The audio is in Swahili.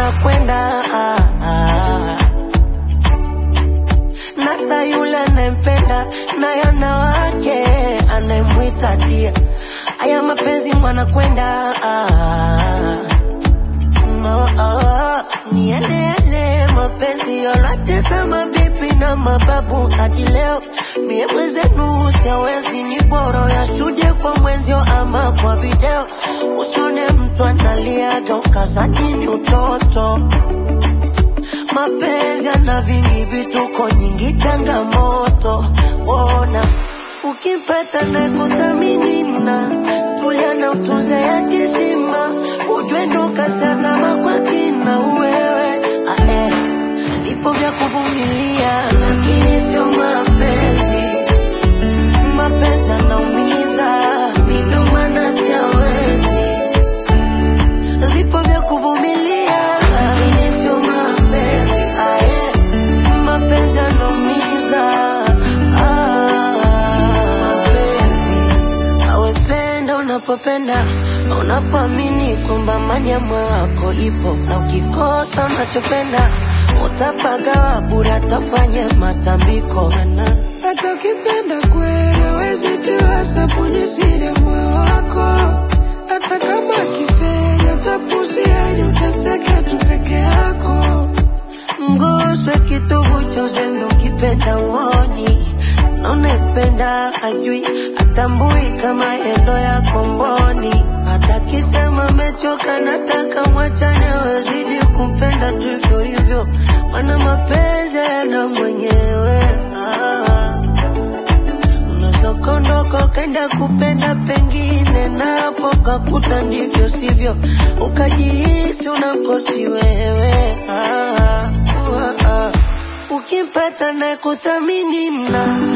wanakwenda ah, ah. Nata yule anayempenda naye ana wake anayemwita dia. Haya mapenzi mwanakwenda ah, no, ah. Niendele mapenzi yote sama bibi na mababu hadi leo mie mwenzenu siawezi ni bora ya shuhudie kwa mwenzio ama kwa video usone mtu analiaga ukazani ni utoto mapenzi yana vingi vituko nyingi changamoto ona ukimpata na kuthamini na tulia na utunze ya kishima ujue ndo kashazama kwa kina wewe ah, eh. vipo vya kuvumilia lakini sio mapenzi mapenzi yanaumiza mindo maana siawezi vipo vya kuvumilia lakini sio mapenzi aye mapenzi yanaumiza ah, mapenzi awependa unapopenda unapoamini kwamba amani ya moyo wako ipo na ukikosa unachopenda utapagawa bure atafanye matambiko na hata ukipenda kweli hawezi jua sabuni siri ya moyo wako hata kama kifenya tapuzia ili uteseke tu peke yako mguswe kitovu cha uzembe ukipenda uoni na unaipenda ajui atambui kama endo ya komboni hata kisema amechoka nataka mwachane wezidi kumpenda tu hivyo hivyo mana mapenzi yana mwenyewe ah. Unaweza ukaondoka ukaenda kupenda pengine, napo kakuta ndivyo sivyo, ukajihisi unamkosi wewe. Ah, ah, ah. Ukimpata na kuthamini na